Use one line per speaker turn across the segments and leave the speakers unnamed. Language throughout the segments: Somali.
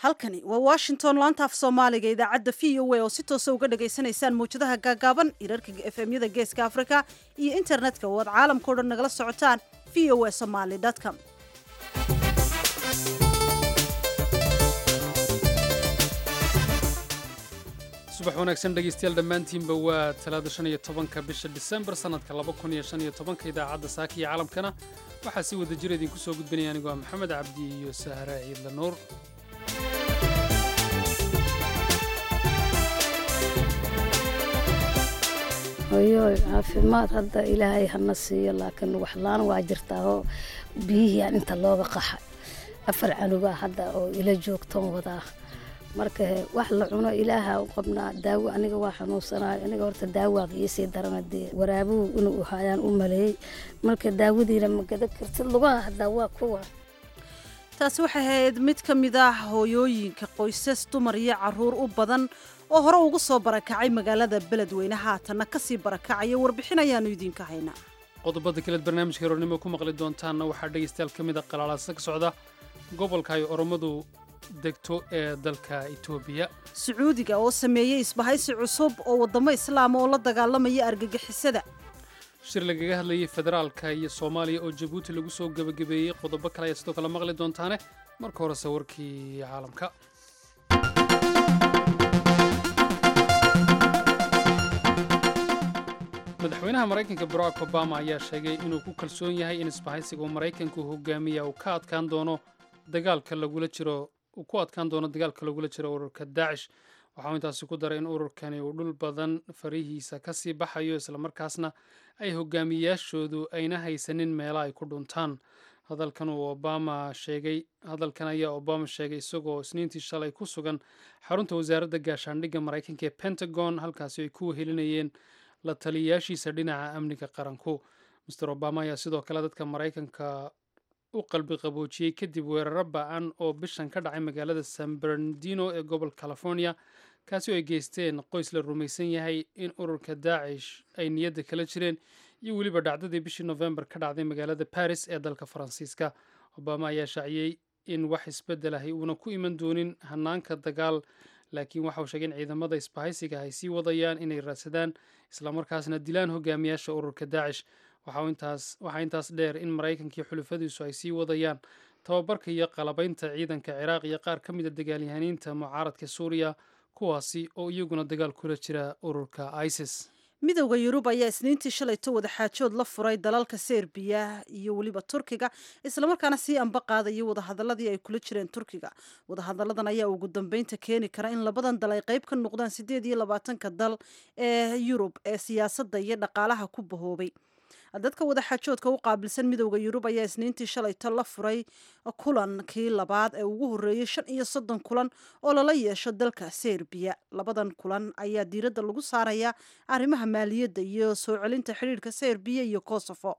halkani waa washington laanta af soomaaliga idaacadda v o a oo si toosa uga dhagaysanaysaan mawjadaha gaagaaban irarka efemyada geeska afrika iyo internetka oo aad caalamkao dhan nagala socotaan v o a somaly com
subax wanaagsan dhegaystayaal dhammaantiinba waa talaada shan iyo tobanka bisha disembar sannadka laba kun iyo shan iyo tobanka idaacadda saaka iyo caalamkana waxaa si wada jir idinku soo gudbinaya anigu waa maxamed cabdi iyo sahra ciidla nuur
hoyo caafimaad hadda ilaahay hana siiyo laakiin waxlaan waa jirtaa oo biyihii aan inta looga qaxay afar canugaa hadda oo ila joogtoon wadaa marka wax la cuno ilaaha u qabnaa daawo aniga waa xanuunsanayo aniga horta daawaaga iisii darana dee waraabuhu inuu hayaan u maleeyey marka daawadiina ma gada kartid lugaha haddaa waa kuwa
taasi waxay ahayd mid ka mid ah hooyooyinka qoysas dumar iyo caruur u badan oo hore ugu soo barakacay magaalada beledweyne haatanna kasii barakacaya warbixin ayaanu idiinka haynaa
qodobada kaleed barnaamijka heroornimo ku maqli doontaanna waxaa dhegaystayaal ka mid a qalaalasa ka socda gobolka ay oromadu degto ee dalka etoobiya
sacuudiga oo sameeyey isbahaysi cusub oo waddamo islaama oo la dagaalamaya argagixisada
shir lagaga hadlayay federaalka iyo soomaaliya oo jabuuti lagu soo gebagabeeyey qodobo kale ayaa sidoo kale maqli doontaane marka horese warkii caalamka madaxweynaha maraykanka barack obama ayaa sheegay inuu ku kalsoon yahay in isbahaysiga uu maraykanku hogaamiya uu ka adkaan doono dagaalka lagula jiro uu ku adkaan doono dagaalka lagula jiro ururka daacish waxauu intaasi ku daray in ururkani uu dhul badan farihiisa ka sii baxayo islamarkaasna ay hogaamiyayaashoodu ayna haysanin meela ay ku dhuntaan hadalkan uu obama sheegay hadalkan ayaa obama sheegay isagoo isniintii shalay ku sugan xarunta wasaaradda gaashaandhigga maraykanka ee pentagon halkaasi ay ku wehelinayeen la taliyayaashiisa dhinaca amniga qaranku master obama ayaa sidoo kale dadka maraykanka u qalbi qaboojiyey kadib weeraro ba-an oo bishan ka dhacay magaalada san bernardino ee gobolka california kaasi oo ay geysteen qoys la rumaysan yahay in ururka daacish ay niyadda kala jireen iyo weliba dhacdadii bishii novembar ka dhacday magaalada baris ee dalka faransiiska obama ayaa shaaciyey in wax isbeddel ahi uuna ku iman doonin hanaanka dagaal laakiin waxa uu sheegay in ciidamada isbahaysiga ay sii wadayaan inay raadsadaan islamarkaasna dilaan hogaamiyaasha ururka daacish waxaa intaas dheer in maraykankii xulufadiisu ay sii wadayaan tababarka iyo qalabaynta ciidanka ciraaq iyo qaar ka mida dagaalyahaniinta mucaaradka suuriya kuwaasi oo iyaguna dagaal kula jira ururka isis
midowda yurub ayaa isniintii shalayto wadaxaajood la furay dalalka serbiya iyo weliba turkiga islamarkaana sii amba qaadaya wadahadaladii ay kula jireen turkiga wadahadaladan ayaa ugu dambeynta keeni kara in labadan dal ay qayb ka noqdaan sideed iyo labaatanka dal ee yurub ee siyaasadda iyo dhaqaalaha ku bahoobay dadka wadaxaajoodka u qaabilsan midowda yurub ayaa isniintii shalayto la furay kulankii labaad ee ugu horreeyey shan iyo soddon kulan oo lala yeesho dalka serbiya labadan kulan ayaa diiradda lagu saarayaa arrimaha maaliyadda iyo soo celinta xidhiirhka serbiya iyo kosovo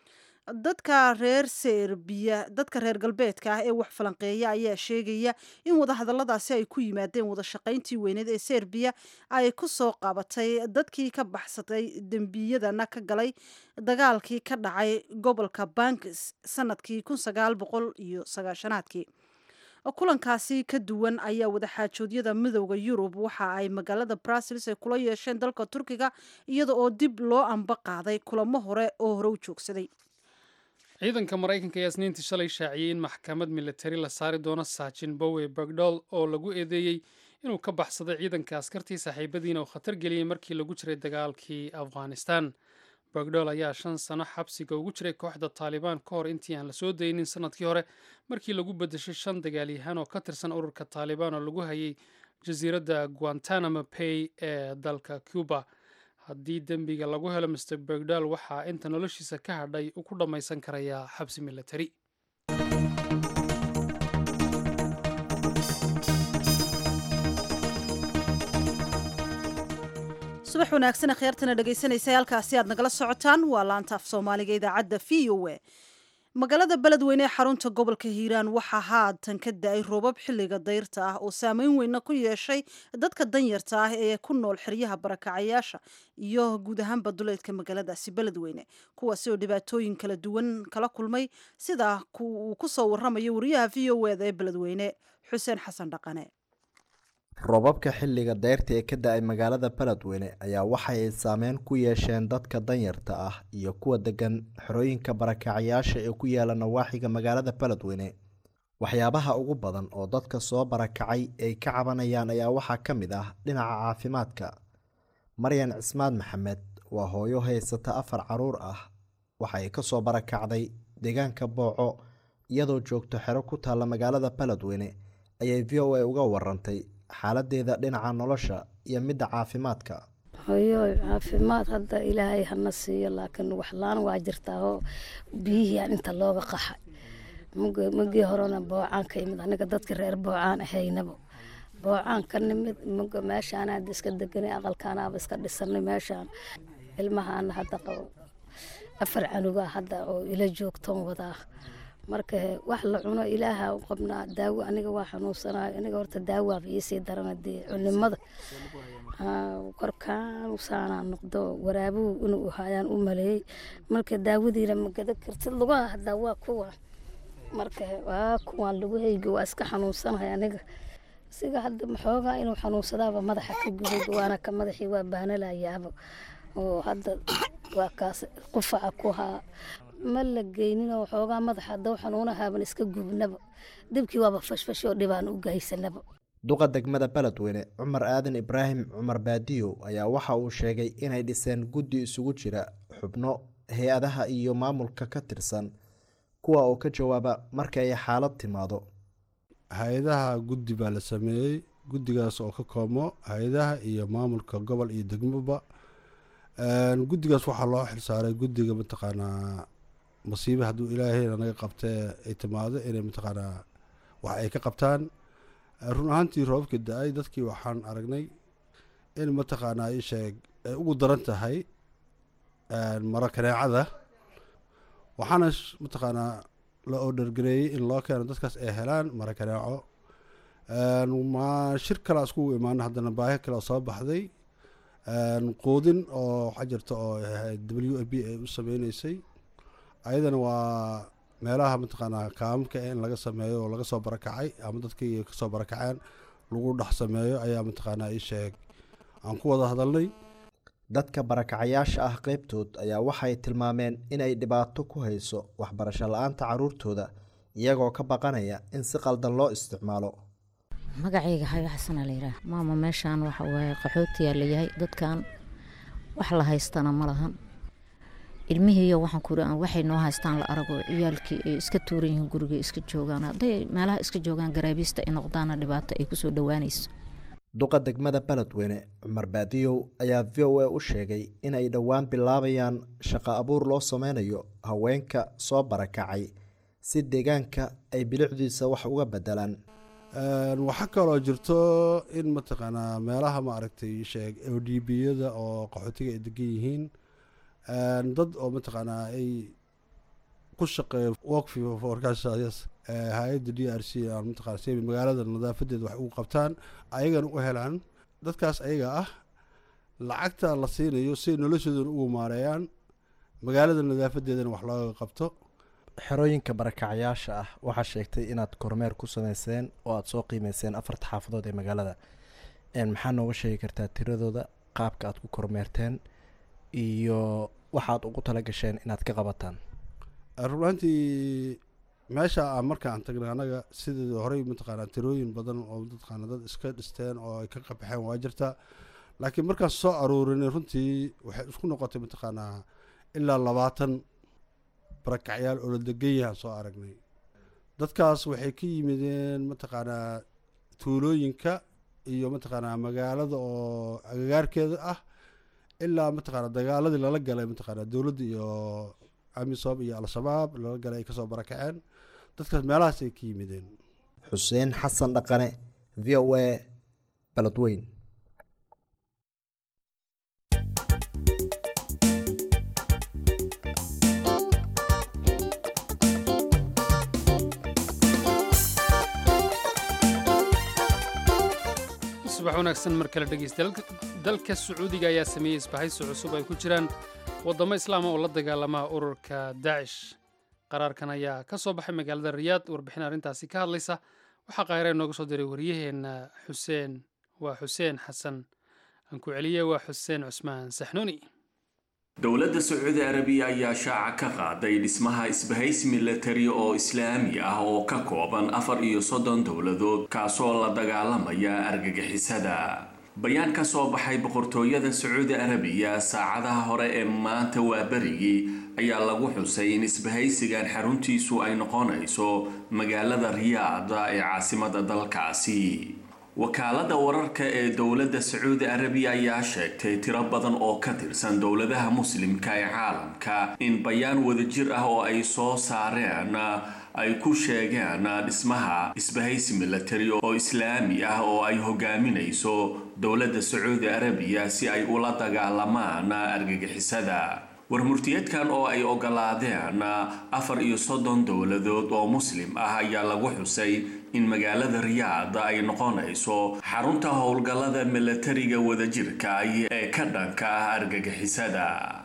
dadka reer serbiya dadka reer galbeedka ah ee wax falanqeeya ayaa sheegaya in wadahadaladaasi ay ku yimaadeen wadashaqayntii weyneed ee serbiya ay ku soo qabatay dadkii ka baxsatay dembiyadana ka galay dagaalkii ka dhacay gobolka bankis sanadkii kun sagaal boqol iyo sagaashanaadkii kulankaasi ka duwan ayaa wadaxaajoodyada midowda yurub waxa ay magaalada brussels ay kula yeesheen dalka turkiga iyada oo dib loo amba qaaday kulamo hore oo hore u joogsaday
ciidanka maraykanka ayaa isniintii shalay shaaciyey in maxkamad militari la saari doono saajin bowe bagdol oo lagu eedeeyey inuu ka baxsaday ciidanka askartii saaxiibadiina uu khatar geliyey markii lagu jiray dagaalkii afghanistan bagdol ayaa shan sano xabsiga ugu jiray kooxda taalibaan ka hor intii aan la soo daynin sanadkii hore markii lagu bedeshay shan dagaalyahaan oo ka tirsan ururka taalibaan oo lagu hayay jasiiradda guantanamo bay ee dalka cuba haddii dembiga lagu helo master bergdal waxaa inta noloshiisa ka hadhay uu ku dhammaysan karayaa xabsi militari
subax wanaagsan kheyrtana dhegaysanaysa halkaasi aad nagala socotaan waa laanta af soomaaliga idaacadda v o a magaalada beledweyne ee xarunta gobolka hiiraan waxaa haatan ka da-ay roobab xilliga dayrta ah oo saameyn weyna ku yeeshay dadka danyarta ah ee ku nool xeryaha barakacayaasha iyo guud ahaanba duleedka magaaladaasi beledweyne kuwaasi oo dhibaatooyin kala duwan kala kulmay sida uu ku soo waramayo wariyaha v o eda ee beledweyne xuseen xasan dhaqane
roobabka xilliga dayrta ee ka da-ay magaalada beledweyne ayaa waxay saameyn ku yeesheen dadka danyarta ah iyo kuwa degan xerooyinka barakacayaasha ee ku yaala nawaaxiga magaalada beledweyne waxyaabaha ugu badan oo dadka soo barakacay ay ka cabanayaan ayaa waxaa ka mid ah dhinaca caafimaadka maryan cismaan maxamed waa hooyo haysata afar caruur ah waxa ay kasoo barakacday deegaanka booco iyadoo joogto xero ku taalla magaalada beledweyne ayay v o a uga warantay xaaladeeda dhinaca nolosha iyo midda caafimaadka
hoyo caafimaad hadda ilaahay hana siiyo laakiin waxlaan waa jirtaao biyihii aan inta looga qaxay magii horena boocaan ka imid aniga dadka reer boocaan ahaynaba boocaan ka nimid muga meeshaan hadda iska deganay aqalkaanaaba iska dhisanay meeshaan ilmahaana hadda qabo afar canuga hadda oo ila joogtoon wadaa marka wax la cuno ilaaha u qabnaa daawo aniga waa xanuunsanayo aniga horta daawaaba iisii darana dee cunimada korkaan saanaa noqdo waraabuhu inuu hayaan u maleeyey marka daawadiina magada kartid lugaha haddaa waa kuwa marka waa kuwaan lugahayga waa iska xanuunsanahay aniga siga hadda maxoogaa inuu xanuunsadaaba madaxa ka gubay waana ka madaxii waa baanalayaaba oo hadda waa kaas qufaca ku haa ma la geyninoo xoogaa madaxa daw xanuunahaaban iska gubnaba dibkii waaba fashfashoo dhibaan u gaysanaba
duqa degmada beledweyne cumar aadan ibraahim cumar baadiyo ayaa waxa uu sheegay inay dhiseen guddi isugu jira xubno hay-adaha iyo maamulka ka tirsan kuwa oo ka jawaaba marka ay xaalad timaado
hay-adaha guddi baa la sameeyey guddigaas oo ka koobmo hay-adaha iyo maamulka gobol iyo degmoba guddigaas waxaa loo xilsaaray guddiga mataqaanaa masiibe hadduu ilaahayna naga qabtee ay timaado inay mataqaanaa wax ay ka qabtaan run ahaantii roobabka da-ay dadkii waxaan aragnay in mataqaanaa isheeg ay ugu daran tahay maro kaneecada waxaana mataqaanaa la oodhargareeyey in loo keeno dadkaas ay helaan maro kaneeco ma shir kalea iskugu imaana haddana baahi kale oo soo baxday quudin oo waxaa jirta oo w a b ay u sameyneysay ayadana waa meelaha mataqaanaa kaamamka in laga sameeyo oo laga soo barakacay ama dadkii kasoo barakaceen lagu dhex sameeyo ayaa mataqaanaa ii sheeg aan ku wada hadalnay
dadka barakacayaasha ah qeybtood ayaa waxay tilmaameen inay dhibaato ku hayso waxbarasho la-aanta caruurtooda iyagoo ka baqanaya in si qaldan loo isticmaalo
magacayga xayo xasana layidhaah maama meeshaan waxa waaye qaxootiyaa layahay dadkan wax la haystana ma lahan ilmihiiyo waxaan ku waxay noo haystaan la arago ciyaalkii ay iska tuuran yihiin guriga iska joogaan hadday meelaha iska joogaan garaabiista ay noqdaana dhibaato ay kusoo dhowaanayso
duqa degmada beledweyne cumar baadiyow ayaa v o a u sheegay inay dhowaan bilaabayaan shaqo abuur loo sameynayo haweenka soo barakacay si deegaanka ay bilicdiisa wax uga bedelaan
waxaa kaloo jirto in mataqaanaa meelaha ma aragtay sheeg o d b yada oo qaxootiga ay degan yihiin dad oo mataqaanaa ay ku shaqeeyo workfield forecasters hay-adda d r c aan mataqana si magaalada nadaafadeeda wax ugu qabtaan ayagana u helaan dadkaas ayaga ah lacagta la siinayo si noloshoodana ugu maareeyaan magaalada nadaafadeedana wax looga qabto
xerooyinka barakacayaasha ah waxaa sheegtay inaad kormeer ku sameyseen oo aada soo qiimeyseen afarta xaafadood ee magaalada maxaa nooga sheegi kartaa tiradooda qaabka aad ku kormeerteen iyo waxaad ugu tala gasheen inaad ka qabataan
runaantii meesha aan markaan tagnay anaga sidii horey mataqaanaa tirooyin badan oo mataqaana dad iska dhisteen oo ay ka qabaxeen waa jirta laakiin markaan soo aruurinay runtii waxay isku noqotay mataqaanaa ilaa labaatan barakacyaal oo la degan yahaan soo aragnay dadkaas waxay ka yimideen mataqaanaa tuulooyinka iyo mataqaanaa magaalada oo agagaarkeeda ah ilaa mataqaanaa dagaaladii lala galay mataqaanaa dowladda iyo amisom iyo al-shabaab lala galay ay kasoo barakaceen dadkaas meelahaas ay ka yimideen
xuseen xasan dhaqane v o a baladweyn
subax wanaagsan mar kale dhegeysta dalka sacuudiga ayaa sameeyey isbahaysi cusub ay ku jiraan waddamo islaama oo la dagaalama ururka daacish qaraarkan ayaa ka soo baxay magaalada riyaad warbixin arrintaasi ka hadlaysa waxaa qaahira inooga soo diray waryaheenna xuseen waa xuseen xasan aan ku celiye waa xuseen cusmaan saxnuuni
dowladda sacuudi arabiya ayaa shaaca ka qaaday dhismaha isbahaysi milatari oo islaami ah oo ka kooban afar iyo soddon dowladood kaasoo la dagaalamaya argagixisada bayaan ka soo baxay boqortooyada sacuudi arabiya saacadaha hore ee maanta waa berigii ayaa lagu xusay in isbahaysigan xaruntiisu ay noqonayso magaalada riyaada ee caasimada dalkaasi wakaalada wararka ee dowladda sacuudi arabiya ayaa sheegtay tiro badan oo ka tirsan dowladaha muslimka ee caalamka in bayaan wadajir ah oo ay soo saareen ay ku sheegeen dhismaha isbahaysi milatari oo islaami ah oo ay hogaaminayso dowladda sacuudi arabiya si ay ula dagaalamaan argagixisada warmurtiyeedkan oo ay ogolaadeen afar iyo soddon dowladood oo muslim ah ayaa lagu xusay in magaalada riyaad ay noqonayso xarunta howlgallada milatariga wadajirka ee ka dhanka ah argagixisada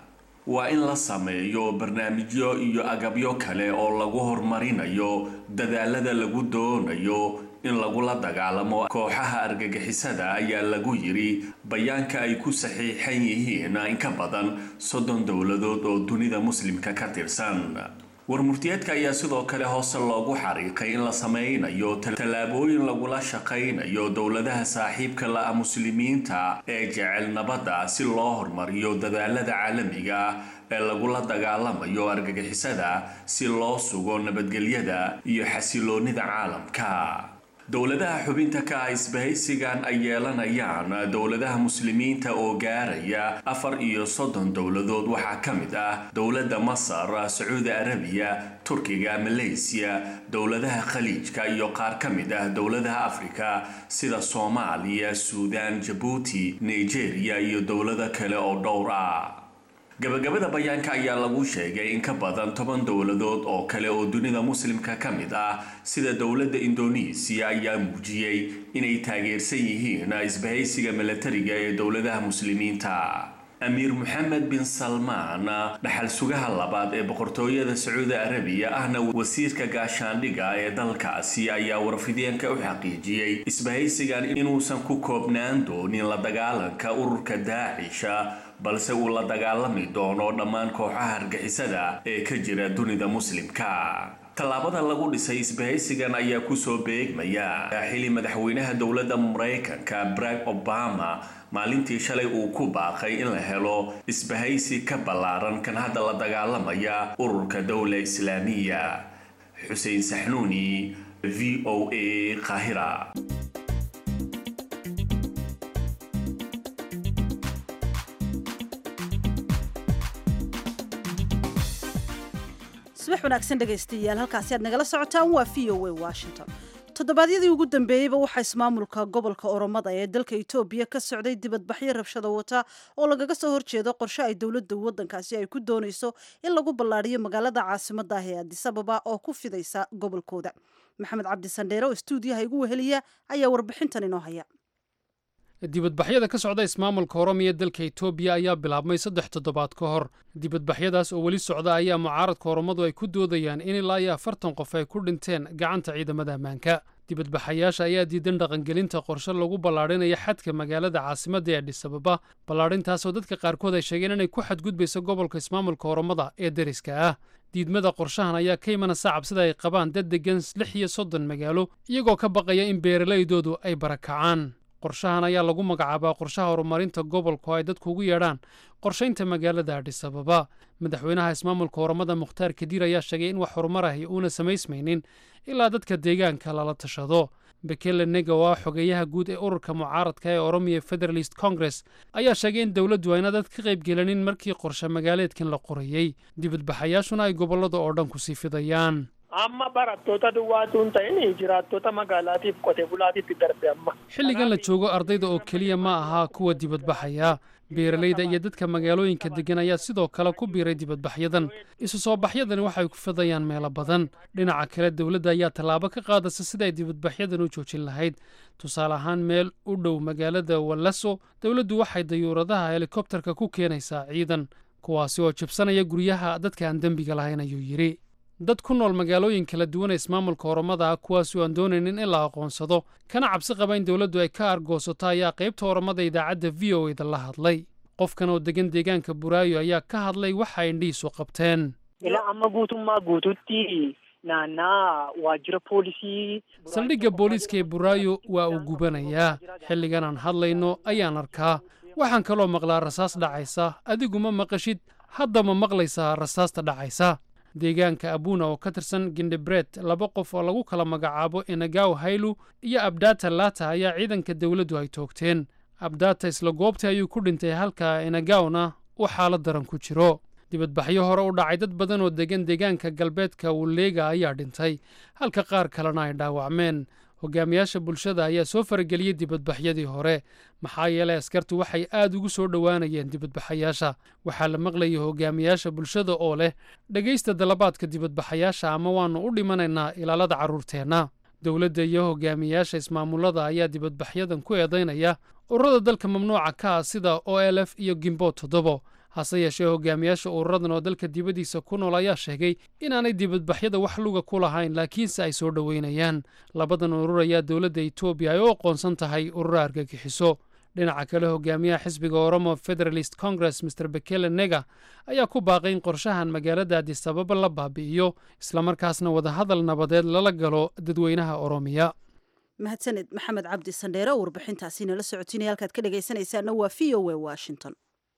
waa in la sameeyo barnaamijyo iyo agabyo kale oo lagu horumarinayo dadaalada lagu doonayo in lagula dagaalamo kooxaha argagixisada ayaa lagu yiri bayaanka ay ku saxiixan yihiin in ka badan soddon dowladood oo dunida muslimka ka tirsan warmurtiyeedka ayaa sidoo kale hoose loogu xariiqay in la sameynayo tallaabooyin lagula shaqaynayo dowladaha saaxiibka la-a muslimiinta ee jecel nabadda si loo hormariyo dadaalada caalamiga ee lagula dagaalamayo argagixisada si loo sugo nabadgelyada iyo xasiloonida caalamka dowladaha xubinta ka ah isbahaysigan ay yeelanayaan dowladaha muslimiinta oo gaaraya afar iyo soddon dowladood waxaa ka mid ah dowladda masar sacuudi arabiya turkiga malaysiya dowladaha khaliijka iyo qaar ka mid ah dowladaha afrika sida soomaaliya suudaan jabuuti nigeria iyo dowlado kale oo dhowr ah gabagabada bayaanka ayaa lagu sheegay in ka badan toban dowladood oo kale oo dunida muslimka ka mid ah sida dowladda indonesiya ayaa muujiyey inay taageersan yihiin isbahaysiga milatariga ee dowladaha muslimiinta amiir moxamed bin salmaan dhaxal sugaha labaad ee boqortooyada sacuudi arabiya ahna wasiirka gaashaandhiga ee dalkaasi ayaa warfideenka u xaqiijiyey isbahaysigan inuusan ku koobnaan doonin la dagaalanka ururka daacisha balse uu la dagaalami doono dhammaan kooxaha argixisada ee ka jira dunida muslimka tallaabada lagu dhisay isbahaysigan ayaa kusoo beegmaya xili madaxweynaha dowladda maraykanka barack obama maalintii shalay uu ku baaqay in la helo isbahaysi ka ballaaran kan hadda la dagaalamaya ururka dowla islaamiya xuseen saxnuuni v o a qaahira
subax wanaagsan dhegaystayaal halkaasi aad nagala socotaan waa v o a washington toddobaadyadii ugu dambeeyeyba waxaa ismaamulka gobolka oromada ee dalka etoobiya ka socday dibadbaxyo rabshada wata oo lagaga soo horjeedo qorshe ay dowladda waddankaasi ay ku doonayso in lagu ballaadhiyo magaalada caasimadda ah ee adisababa oo ku fidaysa gobolkooda maxamed cabdi sandheere oo stuudiyaha igu weheliya ayaa warbixintan inoo haya
dibadbaxyada ka socda ismaamulka oromiya dalka etoobiya ayaa bilaabmay saddex toddobaad ka hor dibadbaxyadaas oo weli socda ayaa mucaaradka oromadu ay ku doodayaan in ilaa iyo afartan qof ay ku dhinteen gacanta ciidamada ammaanka dibadbaxayaasha ayaa diidan dhaqangelinta qorshe lagu ballaadhinaya xadka magaalada caasimadda ee adhisababa ballaadhintaasoo dadka qaarkood ay sheegeen inay ku xadgudbayso gobolka ismaamulka oromada ee deriska ah diidmada qorshahan ayaa ka imanaysa cabsida ay qabaan dad deggan lix iyo soddon magaalo iyagoo ka baqaya in beeralaydoodu ay barakacaan qorshahan ayaa lagu magacaabaa qorshaha horumarinta gobolka oo ay dadku ugu yeedhaan qorshaynta magaalada adhisababa madaxweynaha ismaamulka oromada mukhtaar kadiir ayaa sheegay in wax horumar ahi uuna samaysmaynin ilaa dadka deegaanka lala tashado bekele nega oo ah xogeeyaha guud ee ururka mucaaradka ee oromiya federalist congress ayaa sheegay in dowladdu ayna dad ka qayb gelanin markii qorshe magaaleedkan la qorayey dibadbaxayaashuna ay gobollada oo dhan ku sii fidayaan
amma barattoota duwwaatu hin ta'in jiraattota magaalaatiif qote bulaatiitti darbe amma.
xilligan la joogo ardayda oo keliya ma ahaa kuwa dibadbaxaya beeralayda iyo dadka magaalooyinka deggan ayaa sidoo kale ku biiray dibadbaxyadan isu soo baxyadani waxay ku fidayaan meelo badan dhinaca kale dowladda ayaa tallaabo ka qaadaysa sida ay dibadbaxyadan u joojin lahayd tusaale ahaan meel u dhow magaalada wallaso dowladdu waxay dayuuradaha helikobtarka ku keenaysaa ciidan kuwaasi oo jibsanaya guryaha dadka aan dembiga lahayn ayuu yidhi dad ku nool magaalooyin kala duwan ee ismaamulka oromada ah kuwaasi oo aan doonaynin in la aqoonsado kana cabsi qaba in dowladdu ay ka argoosato ayaa qaybta oromada idaacadda v o eda la hadlay qofkan oo degan deegaanka buraayo ayaa ka hadlay waxa ay indhihiisu qabteen
Ilaa amma guutummaa guututti naannaa waajjira poolisii.
saldhigga booliiska ee buraayo waa uu gubanayaa xilligan aan hadlayno ayaan arkaa waxaan kaloo maqlaa rasaas dhacaysa adigu ma maqashid hadda ma maqlaysaa rasaasta dhacaysa deegaanka abuna oo ka tirsan gindhibret laba qof oo lagu kala magacaabo enagaw haylu iyo abdata lata ayaa ciidanka dowladdu ay toogteen abdata isla goobtii ayuu ku dhintay halka enagawna uu xaalad daran ku jiro dibadbaxyo hore u dhacay dad badan oo degan deegaanka galbeedka wuleega ayaa dhintay halka qaar kalena ay dhaawacmeen hogaamiyaasha bulshada ayaa soo farageliyey dibadbaxyadii hore maxaa yeelay askartu waxay aad ugu soo dhowaanayeen dibadbaxayaasha waxaa la maqlayay hogaamiyaasha bulshada oo leh dhegaysta dalabaadka dibadbaxayaasha ama waannu u dhimanaynaa ilaalada carruurteenna dowladda iyo hogaamiyaasha ismaamulada ayaa dibadbaxyadan ku eedaynaya ururada dalka mamnuuca ka ah sida o l f iyo gimbo toddobo hase yeeshee hogaamiyaasha ururadan oo dalka dibaddiisa ku nool ayaa sheegay inaanay dibadbaxyada wax luga ku lahayn laakiinse ay soo dhoweynayaan labadan urur ayaa dowladda etoobiya ay u aqoonsan tahay urura argagixiso dhinaca kale hogaamiyaha xisbiga oromo federalist congress mr bekele nega ayaa ku baaqay in qorshahan magaalada adisababa la baabi'iyo islamarkaasna wadahadal nabadeed lala galo dadweynaha oromiya
mahadsaned maxamed cabdi sandheere oo warbixintaasi nala socotiinaya halkaad ka dhegaysanaysaana waa v o a washington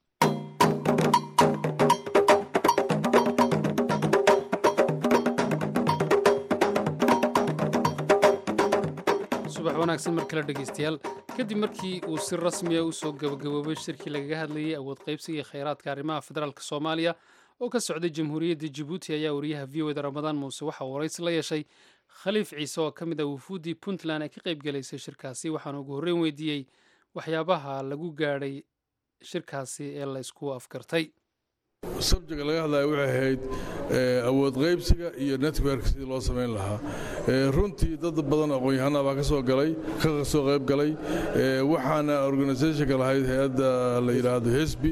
subax wanaagsan mar kale dhegaystayaal kadib markii uu si rasmiya u soo gabagaboobay shirkii lagaga hadlayey awood qaybsiga iyo khayraadka arrimaha federaalk soomaaliya oo ka socday jamhuuriyadda jabuuti ayaa wariyaha v o eda ramadaan muuse waxa uu waraysi la yeeshay khaliif ciise oo ka mid ah wufuuddii puntland ee ka qayb galaysay shirkaasi waxaana ugu horreyn weydiiyey waxyaabaha lagu gaadhay shirkaasi ee la isku afgartay
sabjiga laga hadlaya waxay ahayd awood qaybsiga iyo network sidii loo samayn lahaa runtii dad badan aqoon-yahanaa baa ka soo galay ka soo qayb galay waxaana organisationka lahayd hay-adda la yidhaahdo hesbi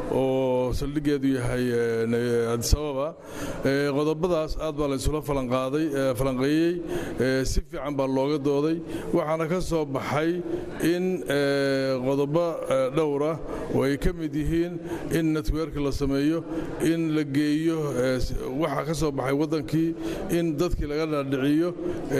oo saldhigeedu yahay adisababa qodobadaas aad baa la isula falanqaaday falanqeeyey si fiican baa looga dooday waxaana ka soo baxay in qodobo dhowra oo ay ka mid yihiin in network la sameeyo in la geeyo waxa ka soo baxay waddankii in dadkii laga dhaadhiciyo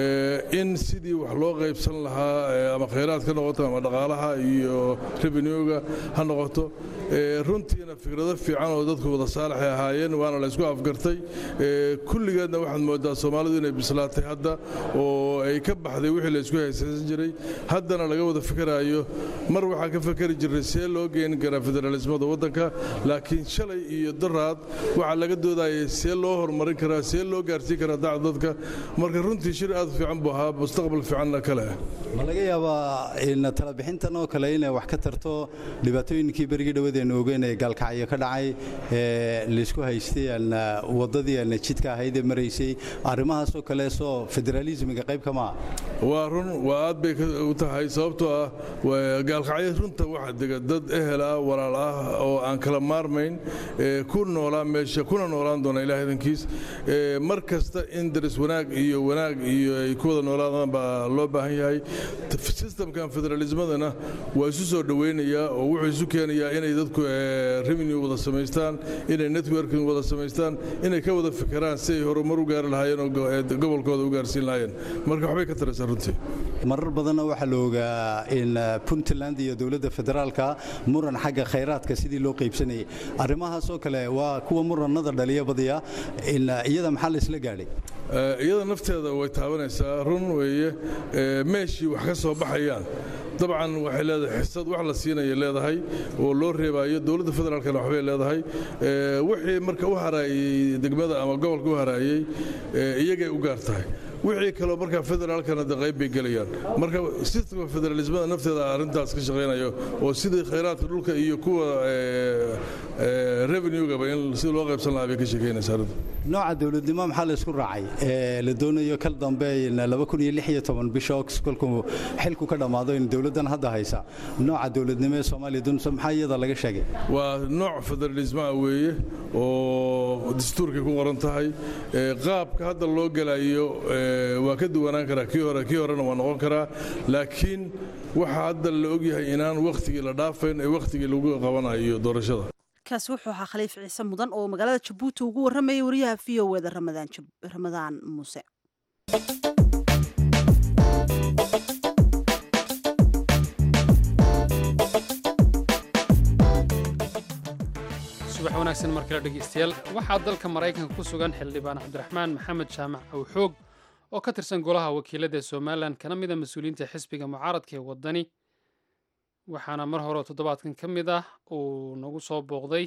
in sidii wax loo qaybsan lahaa ama khayraad ka noqoto ama dhaqaalaha iyo revenuega ha noqoto runtiina fikrado fiican oo dadku wada saalaxay ahaayeen waana la isku afgartay kulligeedna waxaad moodaa soomaalidu inay bislaatay hadda oo ay ka baxday wixii la isku haysaysan jiray haddana laga wada fikiraayo mar waxaa ka fakeri jiray see loo geeni karaa federaalismada waddanka laakiin shalay iyo daraad waxaa laga doodayay see loo horumarin karaa see loo gaarsiin karaa dacda dadka marka runtii shir aad u fiican buu ahaa mustaqbal fiicanna kale
ma laga yaabaa in talabixintan oo kale inay wax ka tarto dhibaatooyinkii berigii dhawadeenu ogeyn ee gaalkacyo ka dhacay ee laysku haystay wadadii aan jidka ahayd ee maraysay arrimahaasoo kale soo federaalismiga qayb kama ah
waa run waa aad bay u tahay sababtoo ah gaalkacyo runta waxa dega dad ehel ah walaal ah oo aan kala maarmayn ku noolaa meesha kuna noolaan doona ilaah idankiis mar kasta in daris wanaag iyo wanaag iyo ay ku wada noolaadaan baa loo baahan yahay sistamkan federalismadana waa isu soo dhoweynayaa oo wuxuu isu keenayaa inay dadku revenue wada samaystaan inay networking wada samaystaan inay ka wada fikiraan si ay horumar u gaari lahaayeen oo gobolkooda u gaarsiin lahaayeen marka waxbay ka taraysaa runtii
marar badanna waxaa la ogaa in puntland iyo dowladda federaalka muran xagga khayraadka sidii loo qaybsanayay arrimahaasoo kale waa kuwa muranada dhaliya badiya in iyada maxaa la isla gaadhay
iyada nafteeda way taabanaysaa run weeye meeshii wax ka soo baxayaan dabcan waxay leedahay xisad wax la siinaya leedahay oo loo reebayo dowladda federaalkana waxbay leedahay wixii marka u haraayey degmada ama gobolka u haraayey iyagay u gaar tahay wixii kaloo markaa federaalkana de qayb bay gelayaan marka sistemka federalismada nafteeda arrintaas ka shaqaynayo oo sidii khayraadka dhulka iyo kuwa revenue-gaba in sida loo qaybsan lahaa bay ka sheekeynaysaa arrinta
nooca dowladnimo maxaa la isku raacay ee la doonayo kal dambe bisha ox kolkuu xilku ka dhammaado in dowladdan hadda haysa nooca dowladnimo ee soomaaliya dunsa maxaa iyada laga sheegay
waa nooc federalismaa weeye oo dastuurkay ku qoran tahay qaabka hadda loo gelayo waa ka duwanaan karaa kii hore kii horena waa noqon karaa laakiin waxaa hadda la ogyahay inaan wakhtigii la dhaafayn ee wakhtigii lagu qabanayo doorashada
kaasi wuxuu ahaa khaliif ciise mudan oo magaalada jabuuti ugu warramayay wariyaha v o eda ramadaan muuse
subax wanaagsan mar kale dhegeystayaal waxaa dalka maraykanka ku sugan xildhibaan cabdiraxmaan maxamed jaamac awxoog oo ka tirsan golaha wakiilada ee somalilan kana mid a mas-uuliyiinta xisbiga mucaaradka ee waddani waxaana mar hore toddobaadkan ka mid ah uu nagu soo booqday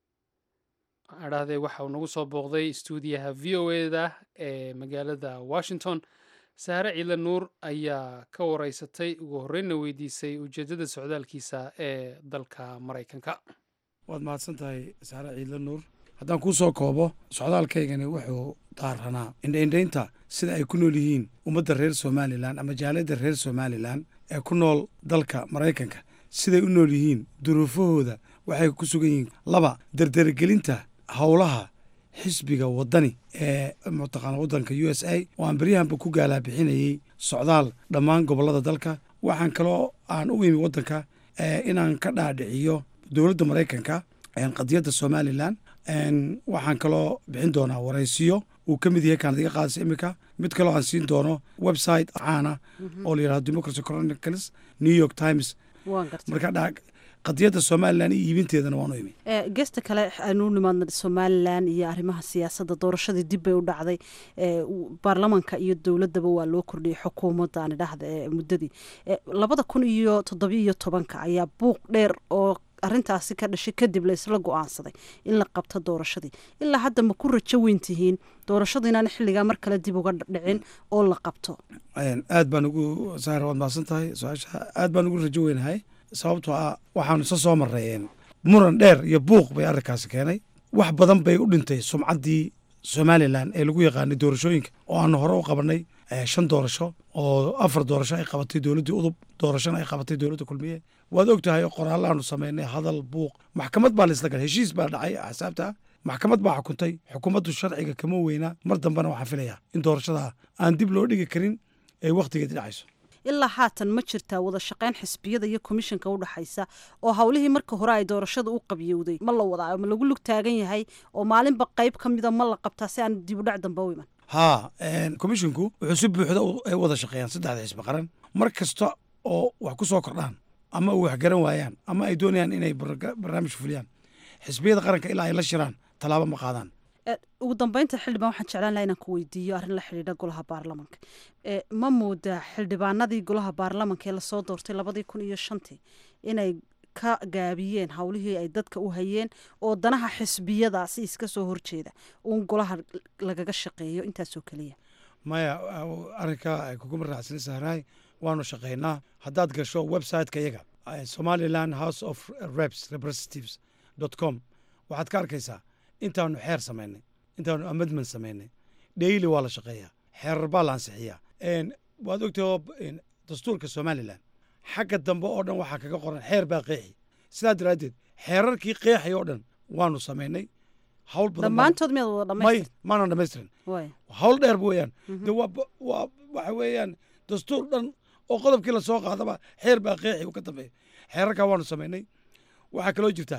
adhahdee waxa uu nagu soo booqday stuudiyaha v o eda ee magaalada washington saare ciidle nuur ayaa ka wareysatay ugu horreynna weydiisay ujeeddada socdaalkiisa ee dalka maraykanka
waad mahadsan tahay saare ciidle nuur haddaan kuu soo koobo socdaalkaygani wuxuu daaranaa indhaindhaynta sida ay ku nool yihiin ummadda reer somalilan ama jaaliyadda reer somalilan ee ku nool dalka maraykanka siday u nool yihiin duruufahooda waxay ku sugan yihiin laba dardaragelinta howlaha xisbiga waddani ee mataqaana waddanka u s a oo aan beryahanba ku gaalaa-bixinayey socdaal dhammaan gobollada dalka waxaan kaloo aan u imi waddanka inaan ka dhaadhiciyo dowladda maraykanka qadiyadda somalilan waxaan kaloo bixin doonaa waraysiyo uu ka mid yahay kaanad iga qaadaysa iminka mid kaloo aan siin doono website caana oo la yidhahdo democracy chronicles new york times marka qadiyadda somalilan iyo iibinteedana waanu imi
geesta kale aynu nimaadna somalilan iyo arrimaha siyaasadda doorashadii dib bay u dhacday baarlamanka iyo dowladdaba waa loo kordhiyey xukuumadda aan idhaahda ee muddadii labada kun iyo toddobiiyo tobanka ayaa buuq dheer oo arrintaasi ka dhashay kadib la isla go-aansaday in la qabto doorashadii ilaa hadda ma ku rajo weyn tihiin doorashadu inaan xilligaa mar kale dib uga dhicin oo la qabto
aad baan ugu saara waad mahadsan tahay su-aasha aad baan ugu rajo weynahay sababtoo ah waxaanu isa soo marray muran dheer iyo buuq bay arrinkaasi keenay wax badan bay u dhintay sumcaddii somalilan ee lagu yaqaanay doorashooyinka oo aanu hore u qabanay shan doorasho oo afar doorasho ay qabatay dowladdii udub doorashona ay qabatay dowladda kulmiye waad og tahay qoraallaanu samaynay hadal buuq maxkamad baa laisla galay heshiis baa dhacay axsaabta maxkamad baa xukuntay xukuumaddu sharciga kama weynaa mar dambena waxaan filayaa in doorashada aan dib loo dhigi karin ay wakhtigeedi dhacayso
ilaa haatan ma jirtaa wada shaqayn xisbiyada iyo komishanka u dhexaysa oo howlihii marka hore ay doorashada u qabyowday ma la wadaa ma lagu lug taagan yahay oo maalinba qayb ka mida ma la qabtaa si aan dibudhac dambe u iman
haa komishinku wuxuu si buuxda ay wada shaqeeyaan saddexda xisbi qaran mar kasta oo wax ku soo kordhaan ama u waxgaran waayaan ama ay doonayaan inay barnaamij fuliyaan xisbiyada qaranka ilaa ay la shiraan tallaabo ma qaadaan
ugu dambeynta xildhibaan waxaan jeclaan laha inaan ku weydiiyo arrin la xidhiidha golaha baarlamanka ma moodaa xildhibaanadii golaha baarlamanka ee lasoo doortay labadii kun iyo shantii inay ka gaabiyeen howlihii ay dadka u hayeen oo danaha xisbiyadaasi iska soo horjeeda uun golaha lagaga shaqeeyo intaasoo keliya
maya arrinka kuguma raacsan sahraay waanu shaqaynaa haddaad gasho websiteka iyaga somaliland house of reps representatives dot com waxaad ka arkaysaa intaanu xeer samaynay intaanu amendment samaynay daily waa la shaqeeyaa xeerar baa la ansixiyaa waad ogtahay dastuurka somalilan xagga dambe oo dhan waxaa kaga qoran xeer baa qeexi sidaa daraaddeed xeerarkii qeexay oo dhan waanu samaynay hawl
dhammaantood miyaad wada dhamaystir
maanan dhamaystirin hawl dheer weeyaan de waa waa waxa weeyaan dastuur dhan oo qodobkii lasoo qaadaba xeer baa qeexi ka dambeeya xeerarkaa waanu samaynay waxaa kaloo jirtaa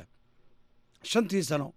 shantii sano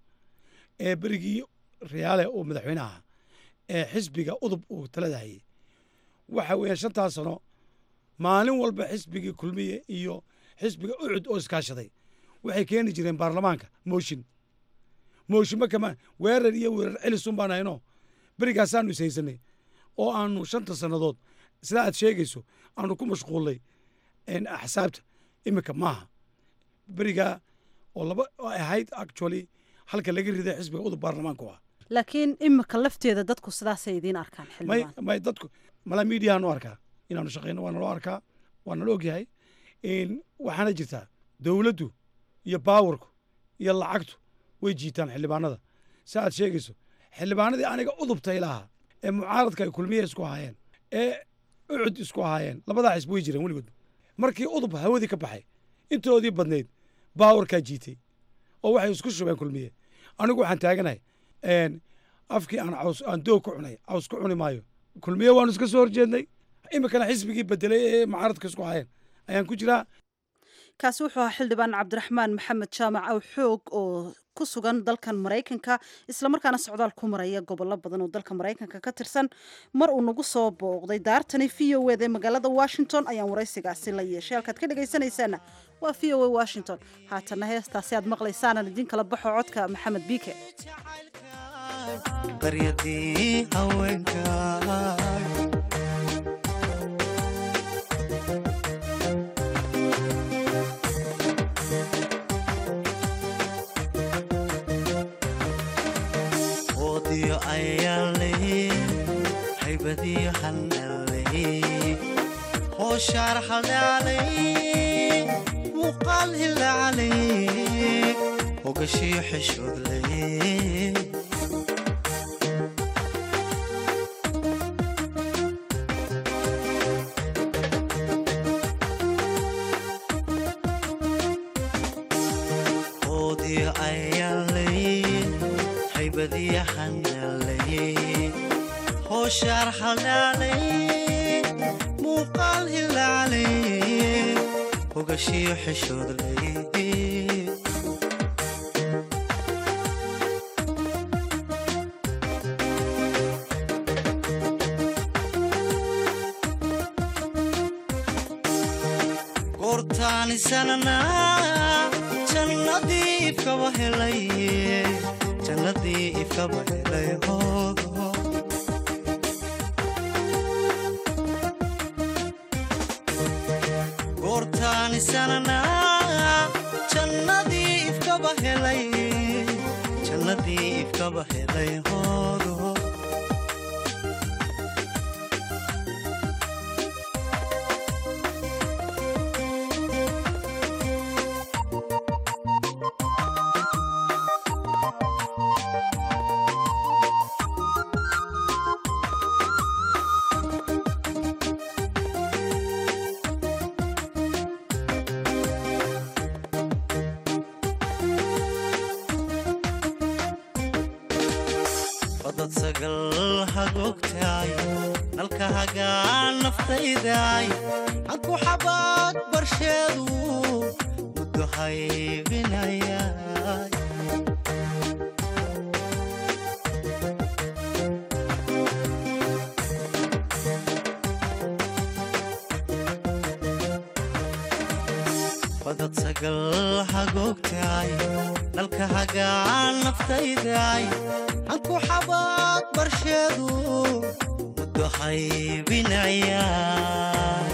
ee berigii riyaale uu madaxweyne ahaa ee xisbiga udub uu talada hayay waxa weeyaan shantaas sano maalin walba xisbigii kulmiye iyo xisbiga ucud oo iskaashaday waxay keeni jireen baarlamaanka mooshin mooshinma kama weerar iyo weerar celisun baan hayno berigaasaanu ishaysanay oo aanu shanta sannadood sidaa aad sheegayso aanu ku mashquullay axsaabta iminka maaha berigaa oo laba oo ahayd actually halka laga riday xisbiga udub baarlamaanka u ah
laakiin imika lafteeda dadku sidaasay idiin arkaan
may
xildhibaan
may dadku mala miidiyaanu arkaa inaanu shaqayno waa naloo arkaa waa nala ogyahay waxaana jirtaa dowladdu iyo baawarku iyo lacagtu way jiitaan xildhibaanada si aad sheegayso xildhibaanadii aniga udubtay lahaa ee mucaaradka ay kulmiye isku ahaayeen ee ucud isku ahaayeen labadaa xisbi way jireen weligood markii udub hawadii ka baxay intoodii badnayd baawarkaa jiitay oo waxay isku shubeen kulmiye anigu waxaan taaganahay afkii aan caws aan doog ku cunay caws ku cuni maayo kulmiye waanu iska soo horjeednay iminkana xisbigii bedelay ee mucaaradka isku ahaayeen ayaan ku jiraa
kaasi wuxuu ahaa xildhibaan cabdiraxmaan maxamed jaamac aw xoog oo ku sugan dalkan maraykanka islamarkaana socdaal ku maraya gobollo badan oo dalka maraykanka ka tirsan mar uu nagu soo booqday daartani v o ed ee magaalada washington ayaan waraysigaasi la yeeshay halkaad ka dhegaysanaysaana waa v o a washington haatana heestaasi aad maqlaysaanan idiin kala baxo codka maxamed biike
qaryadii haweenka oodiyo ayaanley haybadiyo hanaley hooshaar haldaaley muuqaal hilacaley hogashiyo xeshoodley oodiyo ayaanley haybadiyo hanaley hooshaar haldaaley muuqaal hilacaley hogashiyo xeshoodley goortaanisanana jannadii ifkaba helay jannadii ifkaba helay hoogo goortaanisanana jannadii ifkaba helay jannadii ifkaba helay hoogo fadad sagal hagoogtaay nalka hagaan naftaydaay hanku xabaad barsheedu muddo haybinayaay fadad sagal hagoogtaay nalka hagaan naftaydaay hanku xabaad barsheedu muddo haybinayaay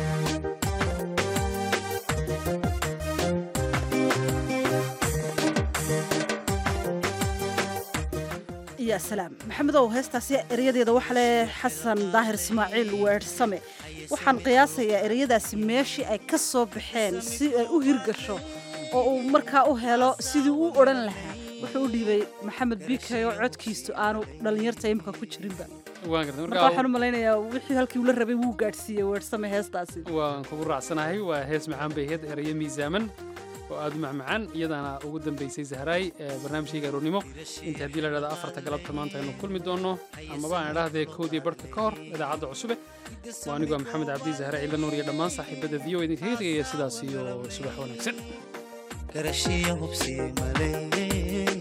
ya salaam maxamedow heestaasi erayadeeda waxa leh xasan daahir ismaaciil weersame waxaan qiyaasayaa ereyadaasi meeshii ay ka soo baxeen si ay u hirgasho oo uu markaa u helo sidii uu odhan lahaa wuxuu u dhiibay maxamed biikay oo codkiisu aanu dhallinyarta imika ku jirinba
waan gartay
marka waxaan u malaynayaa wixii halkii ula rabay wuu gaadhsiiyey weersame heestaasi
waan kugu raacsanahay waa hees macaan bay ahayd erayo miisaaman oo aad u macmacaan iyadaana ugu dambaysay sahraay ee barnaamijkayga aroornimo inta haddii la dhahda afarta galabta maanta aynu kulmi doonno amaba aan idhahdee kowdii barhka ka hor idaacadda cusube waa anigoo maxamed cabdi sahre ciila nuur iyo dhammaan saaxiibada v o idinkaga tegaya sidaas iyo subax wanaagsan
garashiyo hubsi maleeyey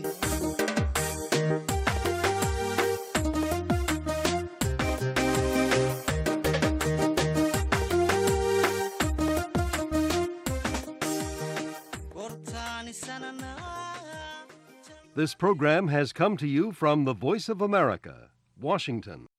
This program has come to you from the Voice of America, Washington.